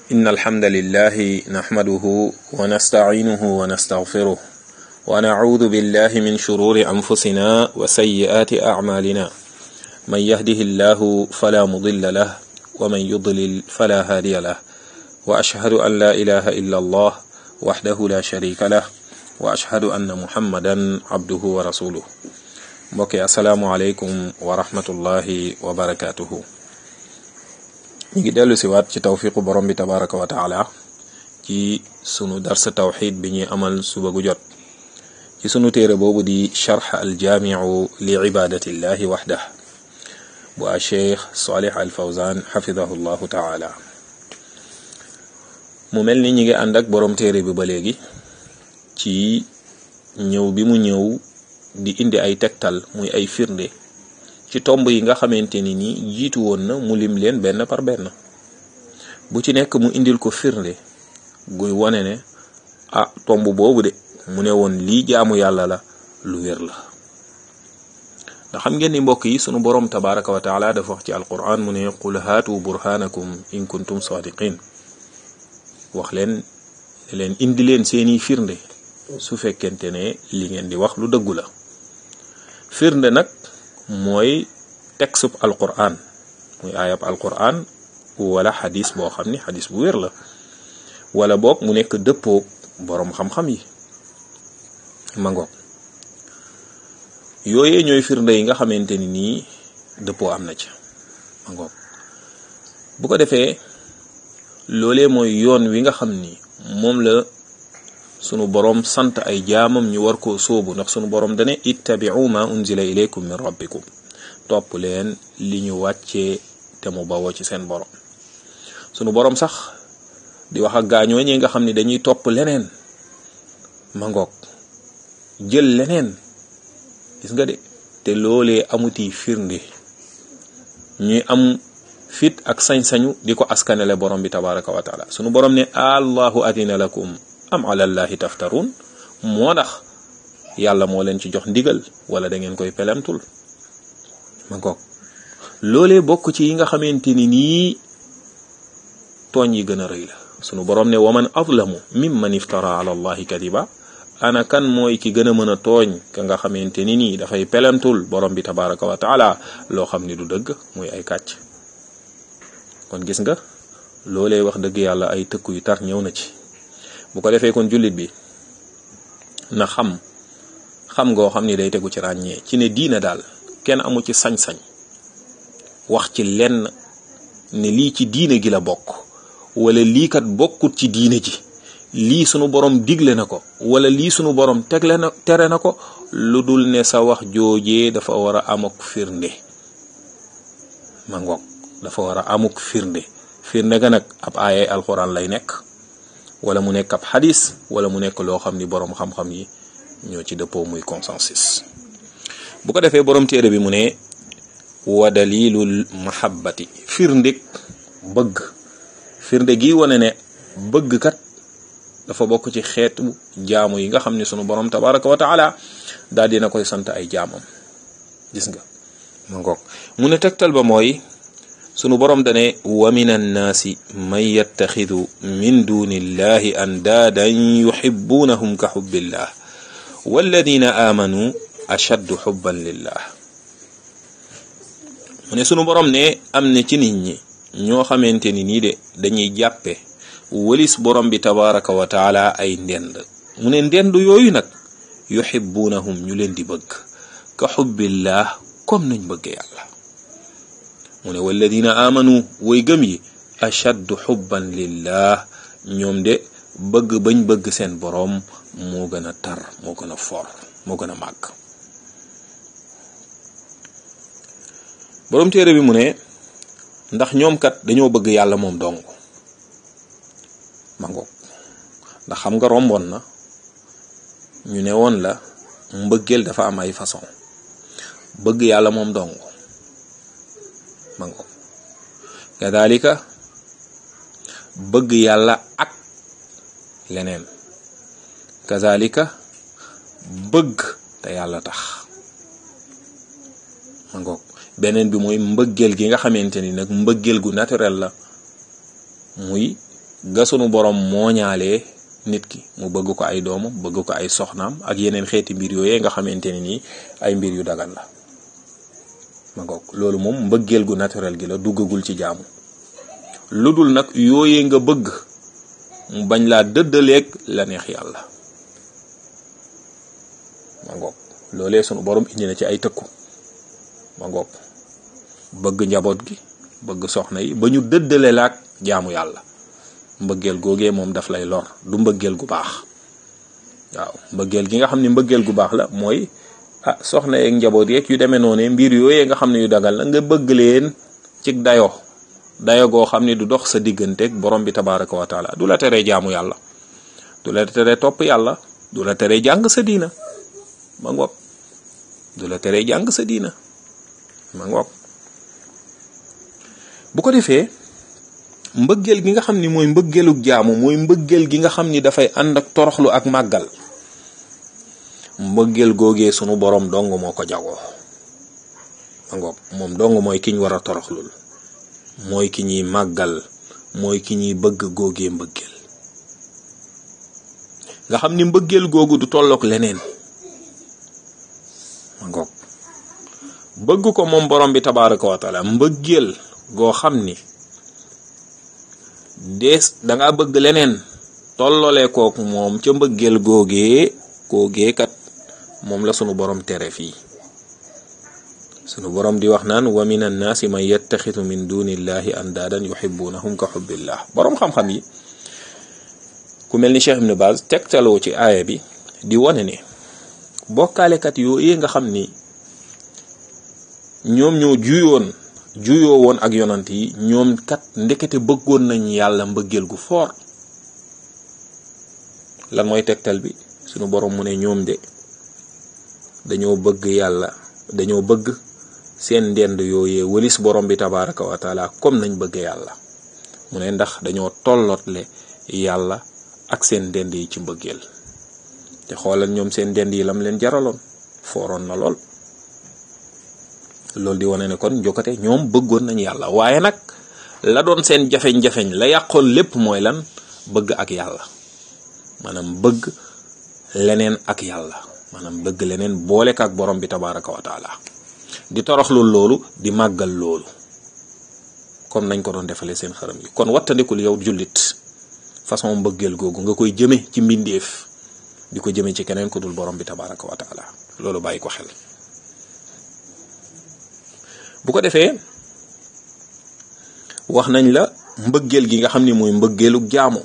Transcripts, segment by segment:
إن الحمد لله نحمده ونستعينه ونستغفره ونعوذ بالله من شرور أنفسنا وسيئات أعمالنا من يهده الله فلا مضل له ومن يضلل فلا هادي له وأشهد أن لا إله إلا الله وحده لا شريك له وأشهد أن محمدا عبده ورسوله mbokk asalaamualeykum wa rahmatullahi wa barakaatuhu ñu ngi dellu si waat ci tawfiqu borom bi tabaraka wa taala ci sunu darsa tawxid bi ñuy amal suba gu jot ci sunu téere boobu di charx aljaamiu li ibadatillahi waxdah bu a cheikh salih al fawzan xafidahu llahu taala mu mel ni ñi ngi ànd ak borom téere bi ba léegi ci ñëw bi mu ñëw di indi ay tegtal muy ay firnde ci tomb yi nga xamante ni ni jiitu woon na mu lim leen benn par benn bu ci nekk mu indil ko firnde guy wane ne ah tomb boobu de mu ne woon lii jaamu yàlla la lu wér la ndax xam ngeen ni mbokk yi sunu borom tabaraka wa taala dafa wax ci alquran mu ne qul haatu burhanakum in kuntum sadiqin wax leen ne leen indi leen seeni firnde su fekkente ne li ngeen di wax lu dëggu la firnde nag mooy texub alquran muy ayab alquran wala xadis boo xam ni xadis bu wér la wala boog mu nekk dëppoog boroom xam-xam yi mangoog yooyee ñooy firnde yi nga xamante ni nii dëppoo am na ci mangoog bu ko defee loolee mooy yoon wi nga xam ni moom la sunu boroom sant ay jaamam ñu war koo sóobu ndax sunu boroom dane ittabi'u ma unzila ilaykum min rabbikum topp leen li ñu wàccee te mu bawoo ci seen boroom sunu boroom sax di wax ak gaañoo ñi nga xam ni dañuy topp leneen ma ngoog jël leneen gis nga de te loolee amuti firnde ñuy am fit ak sañ-sañu di ko askanele borom bi tabaraka wa taala sunu boroom ne allahu adina lakum am alallahi taftarun moo tax yàlla moo leen ci jox ndigal wala da ngeen koy pelemtul ma ngoog loolee bokk ci yi nga xamante ni nii tooñ yi gën a rëy la sunu boroom ne waman azlamu mimman iftara ala allahi kadiba ana kan mooy ki gën a mën a tooñ ka nga xamante ni nii dafay pelemtul borom bi tabaraka wa taala loo xam ni du dëgg muy ay kàcc kon gis nga loolee wax dëgg yàlla ay tëkku yu tar ñëw na ci bu ko defee kon jullit bi na xam xam ngoo xam ni day tegu ci ràññee ci ne diina daal kenn amu ci sañ-sañ wax ci lenn ne lii ci diine gi la bokk wala lii kat bokkut ci diine ji lii sunu borom digle na ko wala lii sunu borom tegle na tere na ko lu dul ne sa wax joojee dafa war a amuk firnde ma ngoog dafa war a amuk firnde firnde ga nag ab aayay alxuraan lay nekk wala mu nekk ab xadis wala mu nekk loo xam ni boroom xam-xam yi ñoo ci dëppoo muy consensus bu ko defee boroom téere bi mu ne wa dalilul mahabbati firndeg bëgg firnde gi wane ne bëgg kat dafa bokk ci xeetu jaamu yi nga xam ne sunu boroom tabaraka wa taala daal dina koy sant ay jaamam gis nga ma ngoog mu ne tegtal ba mooy sunu borom dane wa min annaasi man yattaxidu min duni illahi andaadan yuxibuunahum ka xubbillah walladina aamanu ashaddu xubban lillah mu ne sunu borom ne am na ci nit ñi ñoo xamante ni nii de dañuy jàppe walis borom bi tabaraka wa taala ay ndend mu ne ndend yooyu nag yuxibuunahum ñu leen di bëgg ka xubbillah comme nañ bëgg yàlla mu ne walladina amanu way gëm yi ashaddu xubban lillah ñoom de bëgg bañ bëgg seen boroom moo gën a tar moo gën a for moo gën a màgg boroom téere bi mu ne ndax ñoom kat dañoo bëgg yàlla moom dong ma ngoog ndax xam nga romboon na ñu ne woon la mbëggeel dafa am ay façon bëgg yàlla moom dong ma ngoog kadalika bëgg yàlla ak leneen kazalika bëgg te yàlla tax ma ngoog beneen bi mooy mbëggeel gi nga xamante ni nag mbëggeel gu naturel la muy ga sunu borom mooñaalee nit ki mu bëgg ko ay doomam bëgg ko ay soxnaam ak yeneen xeeti mbir yooyee nga xamante ne nii ay mbir yu dagan la ma ngoog loolu moom mbëggeel gu naturel gi la duggagul ci jaamu lu dul nag yooyee nga bëgg mu bañ laa dëddaleeg la neex yàlla ma ngoog loolee sunu borom indi na ci ay tëkku ma ngoog bëgg njaboot gi bëgg soxna yi ba ñu dëddale laak jaamu yàlla mbëggeel googee moom daf lay lor du mbëggeel gu baax waaw mbëggeel gi nga xam ne mbëggeel gu baax la mooy ah soxna yeeg njaboot yeeg yu demee noonu mbir yooyee nga xam ne yu dagal la nga bëgg leen ci dayo dayo goo xam ne du dox sa digganteeg borom bi tabaraka wa taala du la teree jaamu yàlla du la teree topp yàlla du la teree jàng sa diina ma ngoog du la teree jàng sa diina ma ngoog bu ko defee mbëggeel gi nga xam ni mooy mbëggeelug jaamu mooy mbëggeel gi nga xam ni dafay ànd ak toroxlu ak màggal mbëggeel googee sunu borom dong moo ko jagoo ma ngoog moom dong mooy ki ñu war a toroxlul mooy ki ñuy màggal mooy ki ñuy bëgg googee mbëggeel nga xam ni mbëggeel googu du tollook leneen ma ngoog bëgg ko moom borom bi tabaraka wa taala mbëggeel goo xam ni dees danga bëgg leneen tollole kook moom ca mbëggeel googee googee kat moom la sunu borom tere fii sunu borom di wax naan wa min annaasi man yattaxidu min dunillahi andaadan yuhibbunahum ka xubbillah borom xam-xam yi ku mel ni Cheikh Ibn Baz tegtaloo ci aaya bi di wane ne bokkaalekat yooyu nga xam ni ñoom ñoo juyoon juyoo woon ak yonant yi ñoom kat ndekete bëggoon nañ yàlla mbëggeel gu foor lan mooy tegtal bi sunu borom mu ne ñoom de dañoo bëgg yàlla dañoo bëgg seen ndend yooyee wëlis borom bi tabaraka wa taala comme nañ bëgg yàlla mu ne ndax dañoo tollootle yàlla ak seen ndend yi ci mbëggeel te xoolal ñoom seen ndend yi lam leen jaraloon fooroon na lool loolu di wane ne kon njokkate ñoom bëggoon nañ yàlla waaye nag la doon seen jafeñ-jafeñ la yàqoon lépp mooy lan bëgg ak yàlla maanaam bëgg leneen ak yàlla maanaam bëgg leneen boole ak borom bi tabaraka wa taala di toroxlu loolu di màggal loolu comme nañ ko doon defalee seen xaram yi kon wattandikul yow jullit façon mbëggeel googu nga koy jëme ci mbindeef di ko jëme ci keneen ku dul borom bi tabaraka wa taala loolu bàyyi ko xel bu ko defee wax nañ la mbëggeel gi nga xam ni mooy mbëggeelug jaamu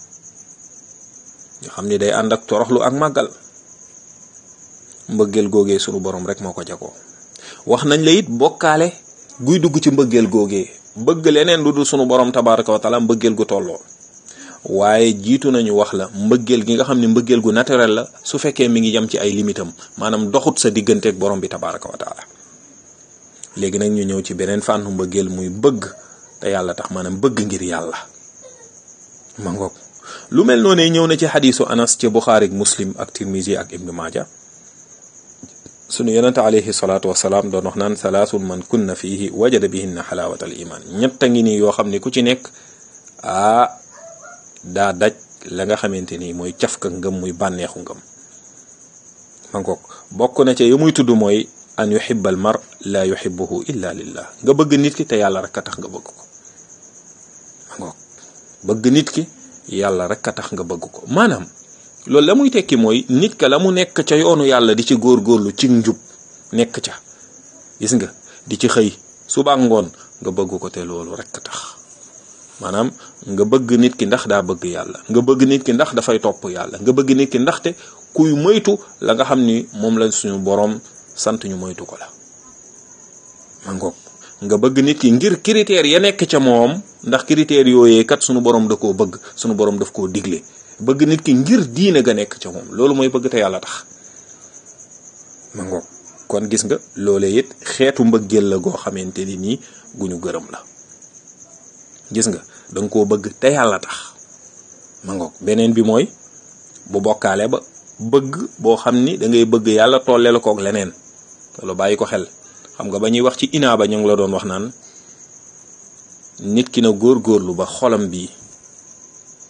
nga xam ni day ànd ak toroxlu ak màggal mbëggeel googee sunu borom rek moo ko jagoo wax nañ la it bokkaale guy dugg ci mbëggeel googee bëgg leneen lu dul sunu borom tabaraka wa taala mbëggeel gu tolloo waaye jiitu nañu wax la mbëggeel gi nga xam ne mbëggeel gu naturel la su fekkee mi ngi yem ci ay limitam maanaam doxut sa digganteeg borom bi tabaraka wa taala léegi nag ñu ñëw ci beneen fànnu mbëggeel muy bëgg te yàlla tax maanaam bëgg ngir yàlla ma ngoog lu mel noonu ñëw na ci xadiisu anas ci buxaari ak muslim ak tirmisi ak ibnu maaja sunu yonente alayhi salaatu wasalaam doon wax naan salaasun man kunna fiihi wajada bihinna xalaawat al iman ñett a ngi nii yoo xam ne ku ci nekk aa daa daj la nga xamante ni mooy cafka ngëm muy bànneexu ngëm ma ngoog bokk na ca yu muy tudd mooy an yuhibba al mar la yuhibbuhu illa lillah nga bëgg nit ki te yàlla rek a tax nga bëgg ko ma ngoog bëgg nit ki yàlla rek a tax nga bëgg ko maanaam loolu la muy tekki mooy nit ka la mu nekk ca yoonu yàlla di ci góorgóorlu ci njub nekk ca gis nga di ci xëy suba ngoon nga bëgg ko te loolu rek a tax maanaam nga bëgg nit ki ndax daa bëgg yàlla nga bëgg nit ki ndax dafay topp yàlla nga bëgg nit ki ndaxte kuy moytu la nga xam ni moom la suñu boroom sant ñu moytu ko la ma ngoog nga bëgg nit ki ngir critères ya nekk ca moom ndax critères yooyee kat sunu borom da koo bëgg sunu borom daf koo digle bëgg nit ki ngir diine ga nekk ca moom loolu mooy bëgg te yàlla tax ma ngoog kon gis nga loolee it xeetu mbëggeel la goo xamante ni nii gu ñu gërëm la gis nga danga koo bëgg te yàlla tax ma ngoog beneen bi mooy bu bokkaale ba bëgg boo xam ni da ngay bëgg yàlla tolle la kook leneen loolu bàyyi ko xel xam nga ba ñuy wax ci inaa ba ñu ngi la doon wax naan nit ki na góorgóorlu ba xolam bi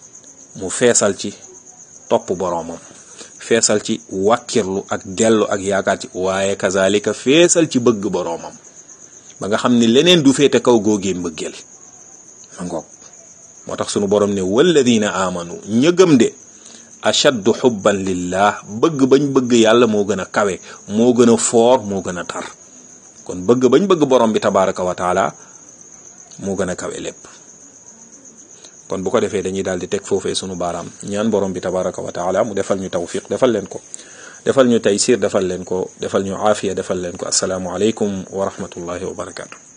mu feesal ci topp boroomam feesal ci wàkkirlu ak dellu ak yaakaar ci waaye kazalika feesal ci bëgg boroomam ba nga xam ni leneen du féete kaw góogee mbëggeel ma ngoog moo tax sunu borom ne walladina amanu ña gëm de ashaddu xubban lillah bëgg bañ bëgg yàlla moo gën a kawe moo gën a foor moo gën a tar kon bëgg bañ bëgg borom bi tabaraka wa taala moo gën a kawe lépp kon bu ko defee dañuy daal di teg foofee sunu baaraam ñaan borom bi tabaraka wa taala mu defal ñu tawfiq defal leen ko defal ñu taysir defal leen ko defal ñu aafiya defal leen ko asalaamu aleykum wa rahmatullahi wa barakatu